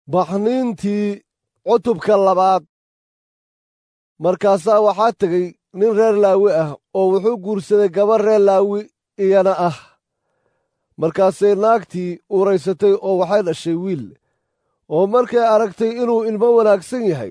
baxniintii cutubka labaad markaasaa waxaa tegey nin reer laawi ah oo wuxuu guursaday gabar reer laawi iyana ah markaasay naagtii uuraysatay oo waxay dhashay wiil oo markay aragtay inuu ilmo wanaagsan yahay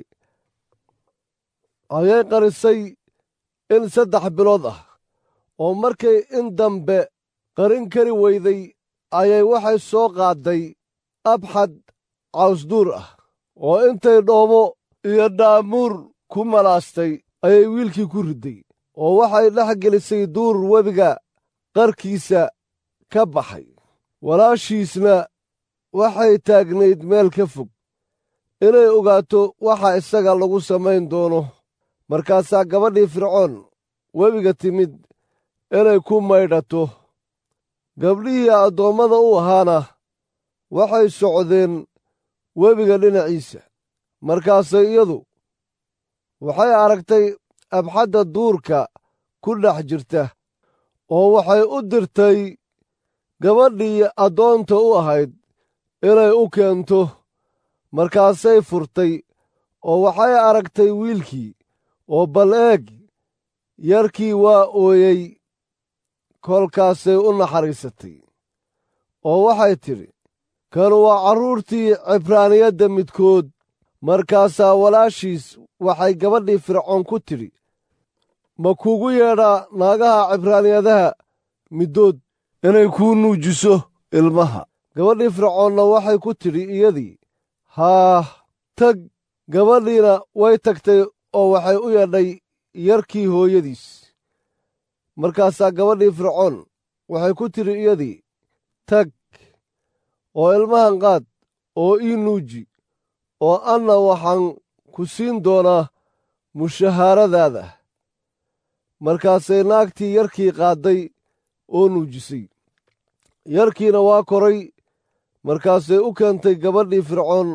ayay qarisay in saddex bilood ah oo markay in dambe qarin kari weyday ayay waxay soo qaadday abxad cawsduur ah oo intay dhoobo iyo dhaamuur ku malaastay ayay wiilkii ku ridday oo waxay dhex gelisay duur webiga qarkiisa ka baxay walaashiisna waxay taagnayd meel ka fog inay ogaato waxa isaga lagu samayn doono markaasaa gabadhii fircoon webiga timid inay ku maydhato gabdhihii addoommada u ahaana waxay socdeen webiga dhinaciisa markaasay iyadu waxay aragtay abxadda duurka ku dhex jirta oo waxay u dirtay gabadhii addoonta u ahayd inay u keento markaasay furtay oo waxay aragtay wiilkii oo bal eeg yarkii waa ooyey kolkaasay u naxariisatay oo waxay tidhi kanu waa carruurtii cibraaniyadda midkood markaasaa walaashiis waxay gabadhii fircoon ku tidhi ma kuugu yeedhaa naagaha cibraaniyadaha middood inay kuu nuujiso ilmaha gabadhii fircoonna waxay ku tidhi iyadii haah tag gabadhiina way tagtay oo waxay u yeedhay yarkii hooyadiis markaasaa gabadhii fircoon waxay ku tidhi iyadii tag oo ilmahan qaad oo ii nuuji oo anna waxaan ku siin doonaa mushahaaradaada markaasay naagtii yarkii qaadday oo nuujisay yarkiina waa koray markaasay u keentay gabadhii fircoon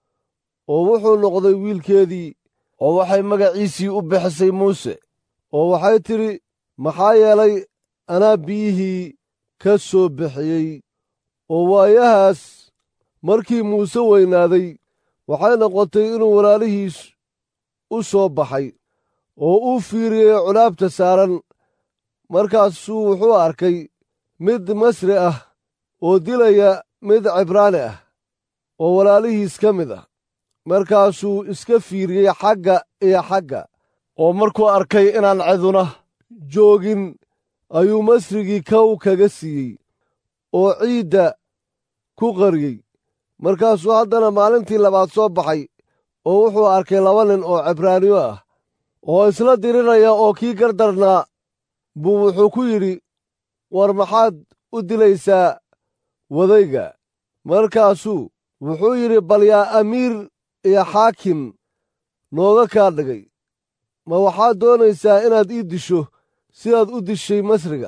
oo wuxuu noqday wiilkeedii oo waxay magaciisii u bixisay muuse oo waxay tidhi maxaa yeelay anaa biyihii ka soo bixiyey oo waayahaas markii muuse weynaaday waxay noqotay inuu walaalihiis u soo baxay oo uu fiiriyey culaabta saaran markaasuu wuxuu arkay mid masri ah oo dilaya mid cibraani ah oo walaalihiis ka mid ah markaasuu iska fiiriyey xagga iyo xagga oo markuu arkay inaan ciduna joogin ayuu masrigii kow kaga siiyey oo ciidda ku qariyey markaasuu haddana maalintii labaad soo baxay oo wuxuu arkay laba nin oo cibraaniyo ah oo isla dirinaya oo kii gardarnaa buu wuxuu ku yidhi war maxaad u dilaysaa wadayga markaasuu wuxuu yidhi bal yaa amiir iyo xaakim nooga kaa dhigay ma waxaad doonaysaa inaad ii disho sidaad u dishay masriga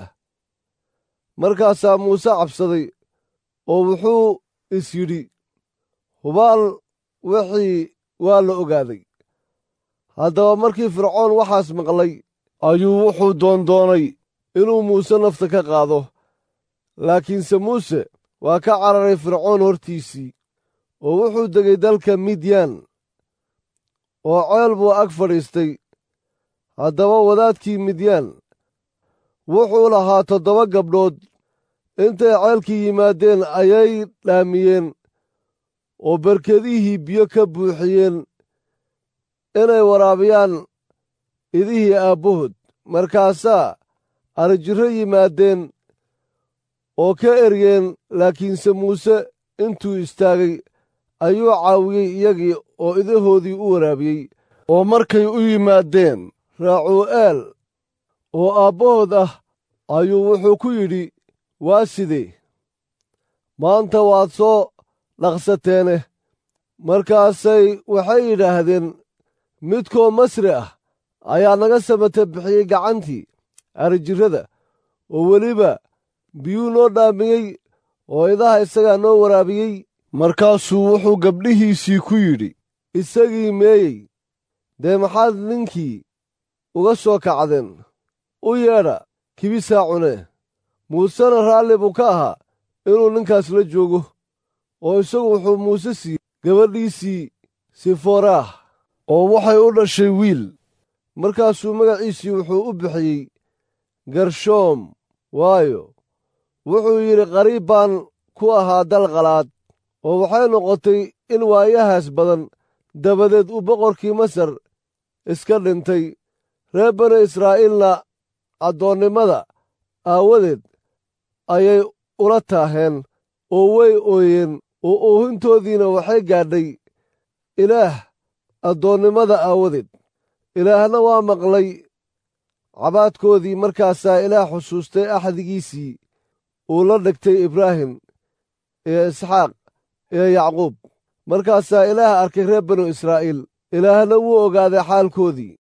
markaasaa muuse cabsaday oo wuxuu is yidhi hubaal wixii waa la ogaaday haddaba markii fircoon waxaas maqlay ayuu wuxuu doondoonay inuu muuse nafta ka qaado laakiinse muuse waa ka cararay fircoon hortiisii oo wuxuu degay dalka midyaan oo ceel buu ag fadhiistay haddaba wadaadkii midyaan wuxuu lahaa toddoba gabdhood intay ceelkii yimaadeen ayay dhaamiyeen oo barkedihii biyo ka buuxiyeen inay waraabiyaan idihii aabbahood markaasaa arijirro yimaadeen oo ka eryeen laakiinse muuse intuu istaagay ayuu caawiyey iyagii oo idahoodii u waraabiyey oo markay u yimaadeen raacuu'eel oo aabbahood ah ayuu wuxuu ku yidhi waa sidee maanta waad soo dhaqsateene markaasay waxay yidhaahdeen midkoo masri ah ayaa naga samata bixiyey gacantii arijirrada oo weliba biyuu noo dhaamiyey oo idaha isagaa noo waraabiyey markaasuu wuxuu gabdhihiisii ku yidhi isagii meeyey dee maxaad ninkii uga soo kacdeen u yeedha kibisaa cunee muusena raalli buu ka ahaa inuu ninkaas la joogo oo isagu wuxuu muuse siiyey gabadhiisii siforaah oo waxay u dhashay wiil markaasuu magaciisii wuxuu u bixiyey gershoom waayo wuxuu yidhi qariib baan ku ahaa dal qalaad oo waxay noqotay in waayahaas badan dabadeed uu boqorkii masar iska dhintay reer bani israa'iilna addoonnimada aawadeed ayay ula taaheen oo way ooyeen oo oohintoodiina waxay gaadhay ilaah addoonnimada aawadeed ilaahna waa maqlay cabaadkoodii markaasaa ilaah xusuustay axdigiisii uu la dhigtay ibraahim iyo isxaaq iyo yacquub markaasaa ilaah arkay reer banu israa'iil ilaahna wuu ogaaday xaalkoodii